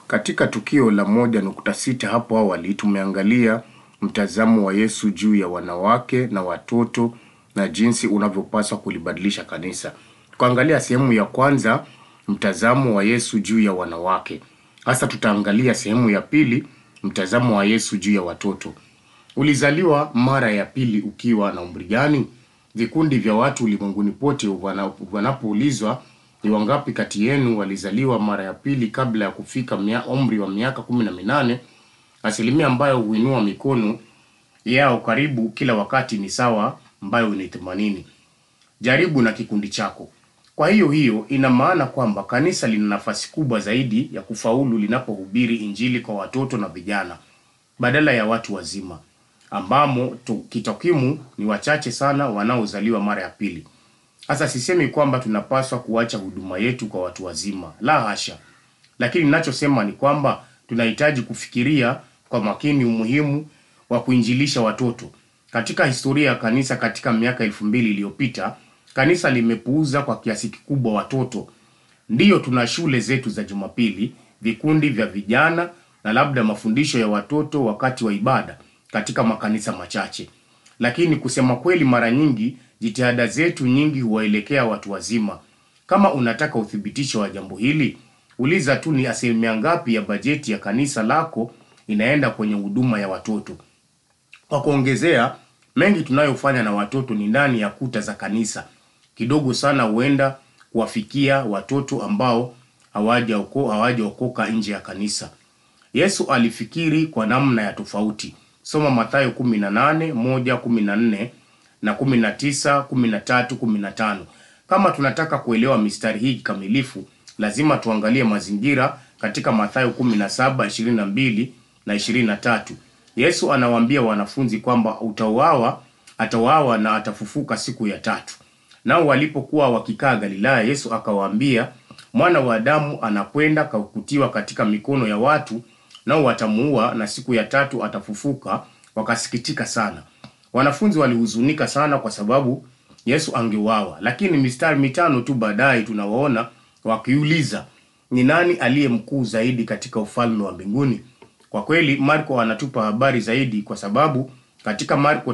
Katika tukio la moja nukta sita hapo awali tumeangalia mtazamo wa Yesu juu ya wanawake na watoto na jinsi unavyopaswa kulibadilisha kanisa. Tukaangalia sehemu ya kwanza mtazamo wa Yesu juu ya wanawake. Sasa tutaangalia sehemu ya pili mtazamo wa Yesu juu ya watoto. Ulizaliwa mara ya pili ukiwa na umri gani? Vikundi vya watu ulimwenguni pote wana- wanapoulizwa ni wangapi kati yenu walizaliwa mara ya pili kabla ya kufika mia, umri wa miaka kumi na minane, asilimia ambayo huinua mikono yao karibu kila wakati ni sawa, ambayo ni themanini. Jaribu na kikundi chako. Kwa hiyo hiyo ina maana kwamba kanisa lina nafasi kubwa zaidi ya kufaulu linapohubiri injili kwa watoto na vijana badala ya watu wazima, ambamo tu- kitokwimu ni wachache sana wanaozaliwa mara ya pili. Sasa sisemi kwamba tunapaswa kuacha huduma yetu kwa watu wazima, la hasha, lakini ninachosema ni kwamba tunahitaji kufikiria kwa makini umuhimu wa kuinjilisha watoto. Katika historia ya kanisa katika miaka elfu mbili iliyopita, kanisa limepuuza kwa kiasi kikubwa watoto. Ndiyo, tuna shule zetu za Jumapili, vikundi vya vijana na labda mafundisho ya watoto wakati wa ibada katika makanisa machache, lakini kusema kweli, mara nyingi jitihada zetu nyingi huwaelekea watu wazima. Kama unataka uthibitisho wa jambo hili, uliza tu ni asilimia ngapi ya bajeti ya kanisa lako inaenda kwenye huduma ya watoto. Kwa kuongezea, mengi tunayofanya na watoto ni ndani ya kuta za kanisa. Kidogo sana huenda kuwafikia watoto ambao hawajaoko- hawajaokoka nje ya kanisa. Yesu alifikiri kwa namna ya tofauti. Soma Mathayo 18, 1, 14 na 19, 13, 15. Kama tunataka kuelewa mistari hii kikamilifu, lazima tuangalie mazingira katika Mathayo 17, 22 na 23. Yesu anawaambia wanafunzi kwamba utauawa, atauawa na atafufuka siku ya tatu. Nao walipokuwa wakikaa Galilaya, Yesu akawaambia, mwana wa Adamu anakwenda kukutiwa katika mikono ya watu, nao watamuua, na siku ya tatu atafufuka. Wakasikitika sana. Wanafunzi walihuzunika sana kwa sababu Yesu angeuawa, lakini mistari mitano tu baadaye tunawaona wakiuliza, ni nani aliye mkuu zaidi katika ufalme wa mbinguni? Kwa kweli Marko anatupa habari zaidi, kwa sababu katika Marko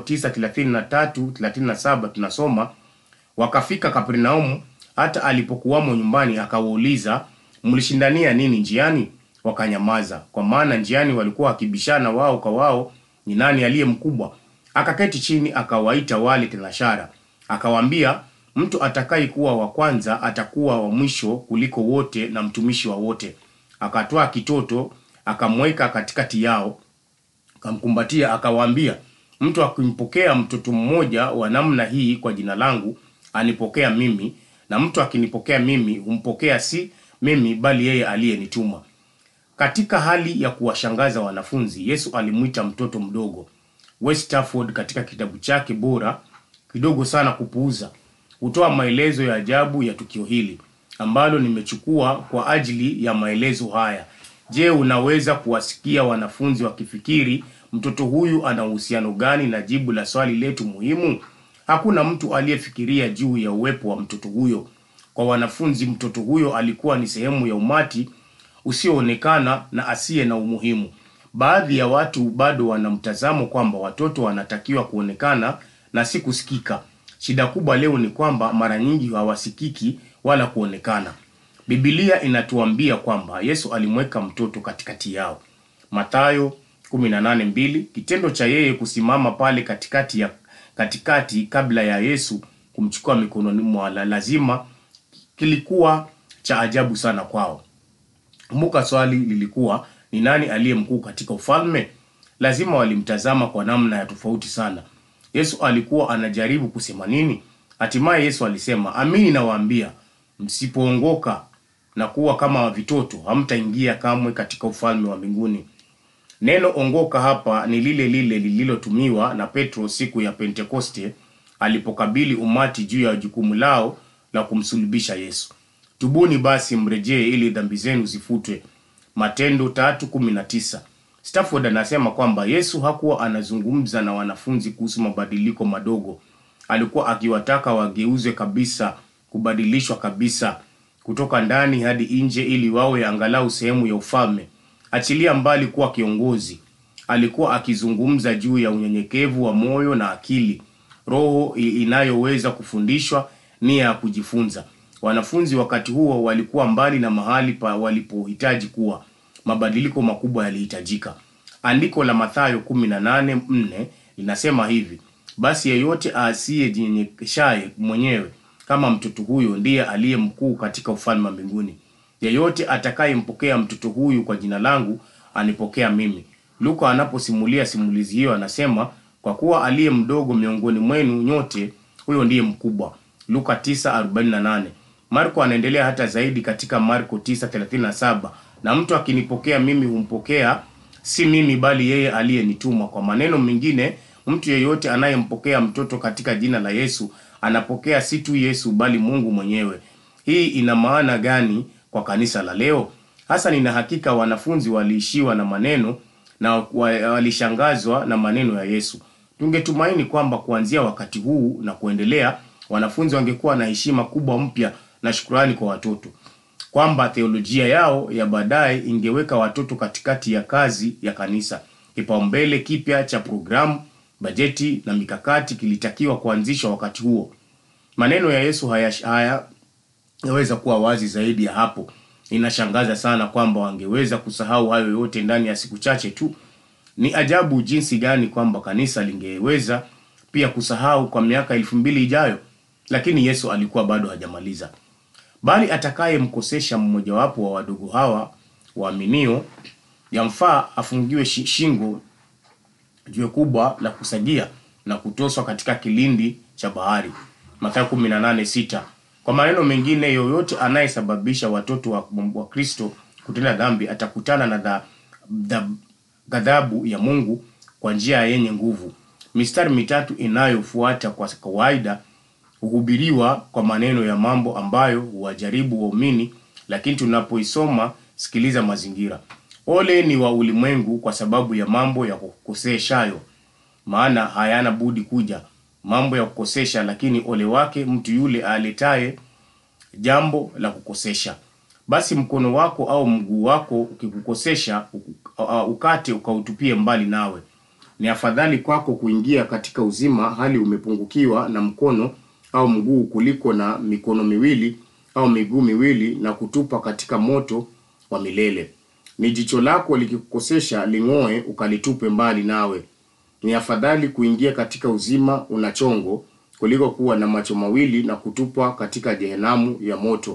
9:33 37 tunasoma wakafika Kapernaumu, hata alipokuwamo nyumbani akawauliza, mlishindania nini njiani? Wakanyamaza, kwa maana njiani walikuwa wakibishana wao kwa wao, ni nani aliye mkubwa. Akaketi chini, akawaita wale tenashara, akawaambia, mtu atakaye kuwa wa kwanza atakuwa wa mwisho kuliko wote na mtumishi wa wote. Akatwaa kitoto akamweka katikati yao, akamkumbatia akawaambia, mtu akimpokea mtoto mmoja wa namna hii kwa jina langu anipokea mimi, na mtu akinipokea mimi humpokea si mimi, bali yeye aliyenituma. Katika hali ya kuwashangaza wanafunzi, Yesu alimwita mtoto mdogo. West Stafford katika kitabu chake bora kidogo sana kupuuza hutoa maelezo ya ajabu ya tukio hili ambalo nimechukua kwa ajili ya maelezo haya. Je, unaweza kuwasikia wanafunzi wakifikiri mtoto huyu ana uhusiano gani na jibu la swali letu muhimu? Hakuna mtu aliyefikiria juu ya uwepo wa mtoto huyo. Kwa wanafunzi, mtoto huyo alikuwa ni sehemu ya umati usioonekana na asiye na umuhimu. Baadhi ya watu bado wana mtazamo kwamba watoto wanatakiwa kuonekana na si kusikika. Shida kubwa leo ni kwamba mara nyingi hawasikiki wala kuonekana. Biblia inatuambia kwamba Yesu alimweka mtoto katikati yao. Mathayo 18:2. Kitendo cha yeye kusimama pale katikati ya katikati kabla ya Yesu kumchukua mikononi mwa la- lazima kilikuwa cha ajabu sana kwao. Kumbuka swali lilikuwa ni nani aliye mkuu katika ufalme? Lazima walimtazama kwa namna ya tofauti sana. Yesu alikuwa anajaribu kusema nini? Hatimaye Yesu alisema, amini nawaambia, msipoongoka na kuwa kama vitoto, hamtaingia kamwe katika ufalme wa mbinguni. Neno ongoka hapa ni lile lile lililotumiwa na Petro siku ya Pentekoste alipokabili umati juu ya jukumu lao la kumsulubisha Yesu. Tubuni basi mrejee ili dhambi zenu zifutwe. Matendo 3:19. Stafford anasema kwamba Yesu hakuwa anazungumza na wanafunzi kuhusu mabadiliko madogo. Alikuwa akiwataka wageuzwe kabisa, kubadilishwa kabisa kutoka ndani hadi nje ili wawe angalau sehemu ya ufalme. Achilia mbali kuwa kiongozi, alikuwa akizungumza juu ya unyenyekevu wa moyo na akili, roho i- inayoweza kufundishwa, nia ya kujifunza. Wanafunzi wakati huo walikuwa mbali na mahali pa walipohitaji kuwa. Mabadiliko makubwa yalihitajika. Andiko la Mathayo 18:4 linasema hivi: basi yeyote asiyejinyenyekeshaye mwenyewe kama mtoto huyo ndiye aliye mkuu katika ufalme wa mbinguni. Yeyote atakayempokea mtoto huyu kwa jina langu anipokea mimi. Luka anaposimulia simulizi hiyo anasema, kwa kuwa aliye mdogo miongoni mwenu nyote, huyo ndiye mkubwa. Luka 9:48. Marko anaendelea hata zaidi katika Marko 9:37, na mtu akinipokea mimi humpokea si mimi bali yeye aliyenituma. Kwa maneno mengine, mtu yeyote anayempokea mtoto katika jina la Yesu anapokea si tu Yesu bali Mungu mwenyewe. Hii ina maana gani kwa kanisa la leo? Hasa nina hakika wanafunzi waliishiwa na maneno na wa- walishangazwa na maneno ya Yesu. Tungetumaini kwamba kuanzia wakati huu na kuendelea, wanafunzi wangekuwa na heshima kubwa mpya na shukrani kwa watoto kwamba theolojia yao ya baadaye ingeweka watoto katikati ya kazi ya kanisa. Kipaumbele kipya cha programu, bajeti na mikakati kilitakiwa kuanzishwa wakati huo. Maneno ya Yesu haya haya yaweza kuwa wazi zaidi ya hapo. Inashangaza sana kwamba wangeweza kusahau hayo yote ndani ya siku chache tu. Ni ajabu jinsi gani kwamba kanisa lingeweza pia kusahau kwa miaka elfu mbili ijayo, lakini Yesu alikuwa bado hajamaliza bali atakayemkosesha mmojawapo wa wadogo hawa waaminio, yamfaa afungiwe shi- shingo jiwe kubwa la kusagia na kutoswa katika kilindi cha bahari. Mathayo 18:6. Kwa maneno mengine, yoyote anayesababisha watoto wa, wa Kristo kutenda dhambi atakutana na dha, dha, ghadhabu ya Mungu kwa njia yenye nguvu. Mistari mitatu inayofuata kwa kawaida huhubiriwa kwa maneno ya mambo ambayo huwajaribu waumini, lakini tunapoisoma, sikiliza mazingira. Ole ni wa ulimwengu kwa sababu ya mambo ya kukoseshayo, maana hayana budi kuja mambo ya kukosesha, lakini ole wake mtu yule aletaye jambo la kukosesha. Basi mkono wako au mguu wako ukikukosesha, uku- uh, ukate ukautupie mbali nawe. Ni afadhali kwako kuingia katika uzima hali umepungukiwa na mkono au mguu kuliko na mikono miwili au miguu miwili na kutupa katika moto wa milele. Ni jicho lako likikukosesha, ling'oe ukalitupe mbali nawe. Ni afadhali kuingia katika uzima una chongo kuliko kuwa na macho mawili na kutupwa katika jehenamu ya moto.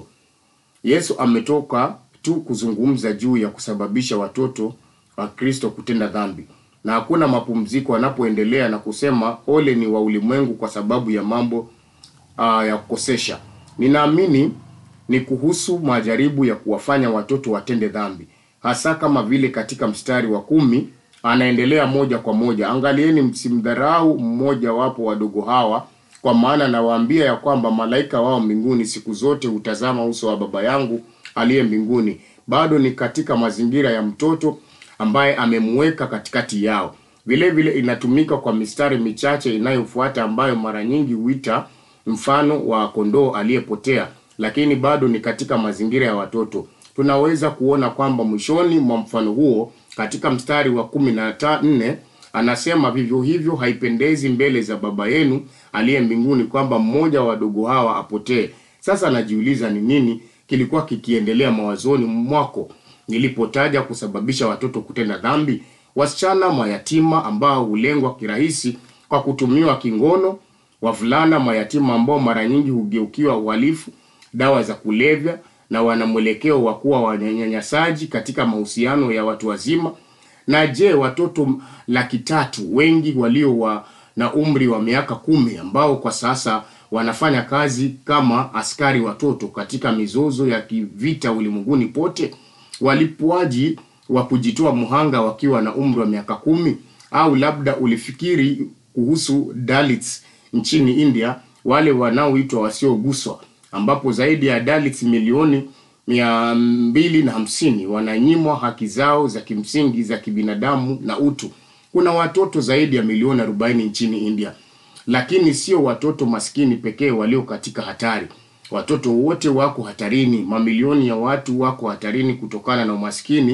Yesu ametoka tu kuzungumza juu ya kusababisha watoto wa Kristo kutenda dhambi, na hakuna mapumziko anapoendelea na kusema ole ni wa ulimwengu kwa sababu ya mambo uh, ya kukosesha. Ninaamini ni kuhusu majaribu ya kuwafanya watoto watende dhambi, hasa kama vile katika mstari wa kumi anaendelea moja kwa moja, angalieni msimdharau mmoja wapo wadogo hawa, kwa maana nawaambia ya kwamba malaika wao mbinguni siku zote hutazama uso wa Baba yangu aliye mbinguni. Bado ni katika mazingira ya mtoto ambaye amemweka katikati yao. Vile vile inatumika kwa mistari michache inayofuata ambayo mara nyingi huita mfano wa kondoo aliyepotea, lakini bado ni katika mazingira ya watoto. Tunaweza kuona kwamba mwishoni mwa mfano huo katika mstari wa kumi na ta- nne anasema vivyo hivyo haipendezi mbele za Baba yenu aliye mbinguni kwamba mmoja wa wadogo hawa apotee. Sasa najiuliza ni nini kilikuwa kikiendelea mawazoni mwako nilipotaja kusababisha watoto kutenda dhambi. Wasichana mayatima ambao hulengwa kirahisi kwa kutumiwa kingono, wavulana mayatima ambao mara nyingi hugeukiwa uhalifu, dawa za kulevya na wana mwelekeo wa kuwa wanyanyasaji katika mahusiano ya watu wazima. Na je, watoto laki tatu wengi walio wa, na umri wa miaka kumi ambao kwa sasa wanafanya kazi kama askari watoto katika mizozo ya kivita ulimwenguni pote, walipuaji wa kujitoa mhanga wakiwa na umri wa miaka kumi? Au labda ulifikiri kuhusu Dalits nchini India, wale wanaoitwa wasioguswa, ambapo zaidi ya Dalits milioni mia mbili na hamsini wananyimwa haki zao za kimsingi za kibinadamu na utu. Kuna watoto zaidi ya milioni arobaini nchini India, lakini sio watoto maskini pekee walio katika hatari. Watoto wote wako hatarini. Mamilioni ya watu wako hatarini kutokana na umaskini,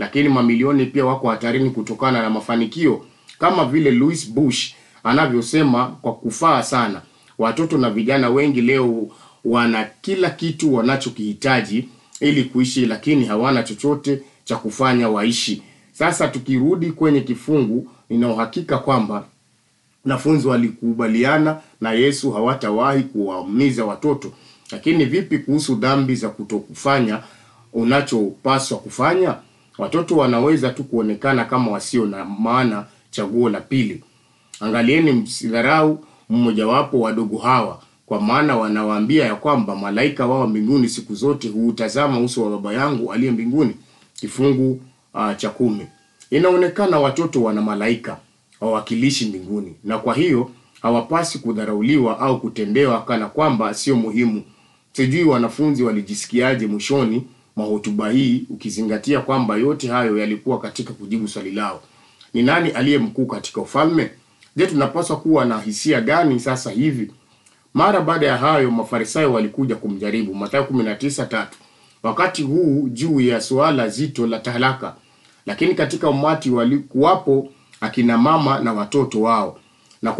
lakini mamilioni pia wako hatarini kutokana na mafanikio, kama vile Louis Bush anavyosema kwa kufaa sana. Watoto na vijana wengi leo wana kila kitu wanachokihitaji ili kuishi, lakini hawana chochote cha kufanya waishi. Sasa tukirudi kwenye kifungu, nina uhakika kwamba wanafunzi walikubaliana na Yesu hawatawahi kuwaumiza watoto. Lakini vipi kuhusu dhambi za kutokufanya unachopaswa kufanya? Watoto wanaweza tu kuonekana kama wasio na maana. Chaguo la pili, angalieni, msidharau mmojawapo wadogo hawa, kwa maana wanawaambia ya kwamba malaika wao mbinguni siku zote huutazama uso wa Baba yangu aliye mbinguni. Kifungu uh, cha kumi. Inaonekana watoto wana malaika wawakilishi mbinguni, na kwa hiyo hawapasi kudharauliwa au kutendewa kana kwamba sio muhimu. Sijui wanafunzi walijisikiaje mwishoni mwa hotuba hii, ukizingatia kwamba yote hayo yalikuwa katika kujibu swali lao, ni nani aliye mkuu katika ufalme? Je, tunapaswa kuwa na hisia gani sasa hivi? Mara baada ya hayo Mafarisayo walikuja kumjaribu, Mathayo 19:3, wakati huu juu ya suala zito la talaka. Lakini katika umati walikuwapo akina mama na watoto wao. Na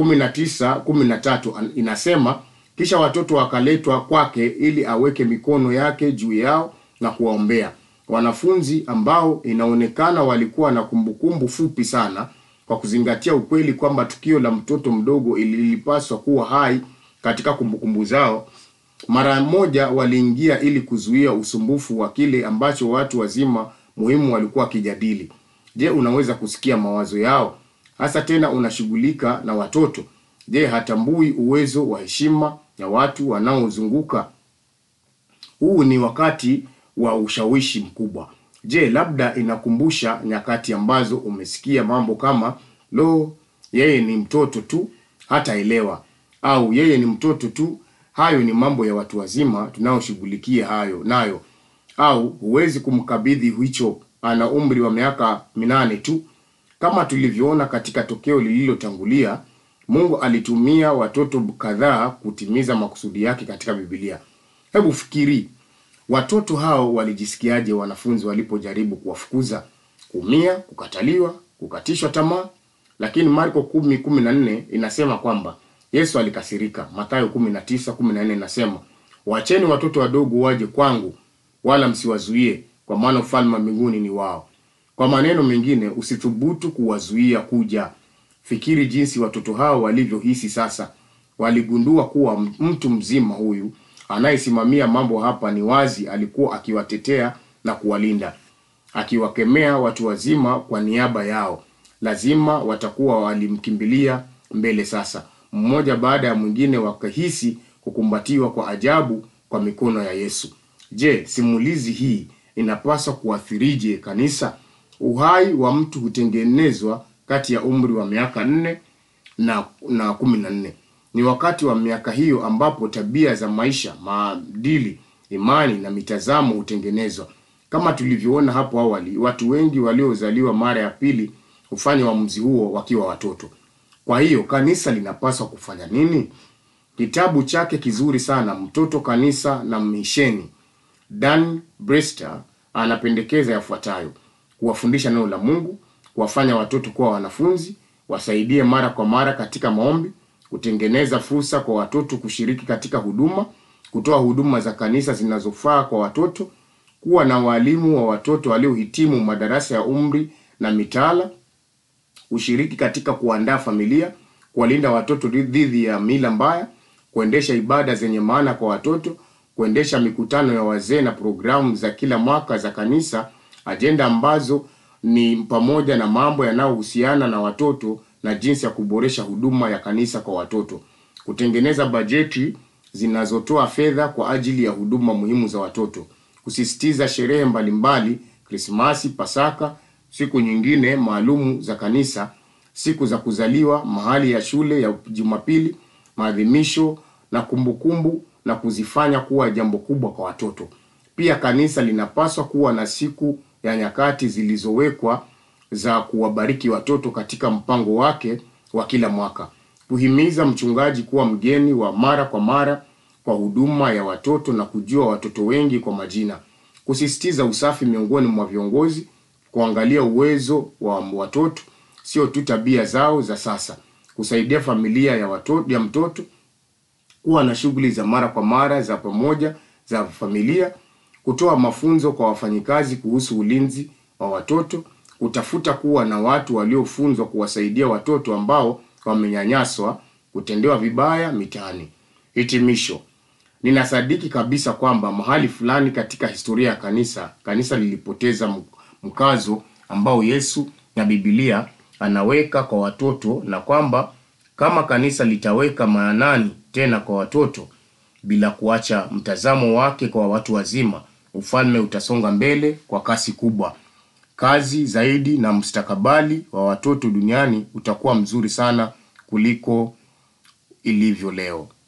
19:13 inasema, kisha watoto wakaletwa kwake ili aweke mikono yake juu yao na kuwaombea. Wanafunzi ambao inaonekana walikuwa na kumbukumbu fupi sana, kwa kuzingatia ukweli kwamba tukio la mtoto mdogo ilipaswa kuwa hai katika kumbukumbu zao, mara moja waliingia ili kuzuia usumbufu wa kile ambacho watu wazima muhimu walikuwa wakijadili. Je, unaweza kusikia mawazo yao? Hasa tena unashughulika na watoto. Je, hatambui uwezo wa heshima ya watu wanaozunguka? Huu ni wakati wa ushawishi mkubwa. Je, labda inakumbusha nyakati ambazo umesikia mambo kama lo, yeye ni mtoto tu, hataelewa, au yeye ni mtoto tu, hayo ni mambo ya watu wazima tunayoshughulikia hayo nayo, au huwezi kumkabidhi hicho, ana umri wa miaka minane tu. Kama tulivyoona katika tokeo lililotangulia, Mungu alitumia watoto kadhaa kutimiza makusudi yake katika Biblia. Hebu fikiri, watoto hao walijisikiaje wanafunzi walipojaribu kuwafukuza? Kuumia, kukataliwa, kukatishwa tamaa. Lakini Marko 10:14 inasema kwamba Yesu alikasirika. Mathayo 19:14 inasema, wacheni watoto wadogo waje kwangu, wala msiwazuie, kwa maana ufalme wa mbinguni ni wao. Kwa maneno mengine, usithubutu kuwazuia kuja. Fikiri jinsi watoto hao walivyohisi sasa. Waligundua kuwa mtu mzima huyu anayesimamia mambo hapa ni wazi alikuwa akiwatetea na kuwalinda, akiwakemea watu wazima kwa niaba yao. Lazima watakuwa walimkimbilia mbele sasa, mmoja baada ya mwingine, wakahisi kukumbatiwa kwa ajabu kwa mikono ya Yesu. Je, simulizi hii inapaswa kuathirije kanisa? Uhai wa mtu hutengenezwa kati ya umri wa miaka nne na na kumi na nne. Ni wakati wa miaka hiyo ambapo tabia za maisha, maadili, imani na mitazamo hutengenezwa. Kama tulivyoona hapo awali, watu wengi waliozaliwa mara ya pili hufanya uamuzi huo wakiwa watoto. Kwa hiyo kanisa linapaswa kufanya nini? Kitabu chake kizuri sana Mtoto, Kanisa na Misheni, Dan Brester anapendekeza yafuatayo: kuwafundisha neno la Mungu, kuwafanya watoto kuwa wanafunzi, wasaidie mara kwa mara katika maombi, kutengeneza fursa kwa watoto kushiriki katika huduma, kutoa huduma za kanisa zinazofaa kwa watoto, kuwa na walimu wa watoto waliohitimu madarasa ya umri na mitaala, ushiriki katika kuandaa familia, kuwalinda watoto dhidi ya mila mbaya, kuendesha ibada zenye maana kwa watoto, kuendesha mikutano ya wazee na programu za kila mwaka za kanisa, ajenda ambazo ni pamoja na mambo yanayohusiana na watoto na jinsi ya kuboresha huduma ya kanisa kwa watoto, kutengeneza bajeti zinazotoa fedha kwa ajili ya huduma muhimu za watoto, kusisitiza sherehe mbalimbali, Krismasi, Pasaka, siku nyingine maalumu za kanisa, siku za kuzaliwa, mahali ya shule ya Jumapili, maadhimisho na kumbukumbu, na kuzifanya kuwa jambo kubwa kwa watoto. Pia kanisa linapaswa kuwa na siku ya nyakati zilizowekwa za kuwabariki watoto katika mpango wake wa kila mwaka, kuhimiza mchungaji kuwa mgeni wa mara kwa mara kwa huduma ya watoto na kujua watoto wengi kwa majina, kusisitiza usafi miongoni mwa viongozi, kuangalia uwezo wa watoto, sio tu tabia zao za sasa, kusaidia familia ya watoto, ya mtoto kuwa na shughuli za mara kwa mara za pamoja za familia, kutoa mafunzo kwa wafanyikazi kuhusu ulinzi wa watoto, kutafuta kuwa na watu waliofunzwa kuwasaidia watoto ambao wamenyanyaswa, kutendewa vibaya mitaani. Hitimisho. Ninasadiki kabisa kwamba mahali fulani katika historia ya kanisa, kanisa lilipoteza mkazo ambao Yesu na Biblia anaweka kwa watoto na kwamba kama kanisa litaweka maanani tena kwa watoto bila kuacha mtazamo wake kwa watu wazima, ufalme utasonga mbele kwa kasi kubwa. Kazi zaidi na mustakabali wa watoto duniani utakuwa mzuri sana kuliko ilivyo leo.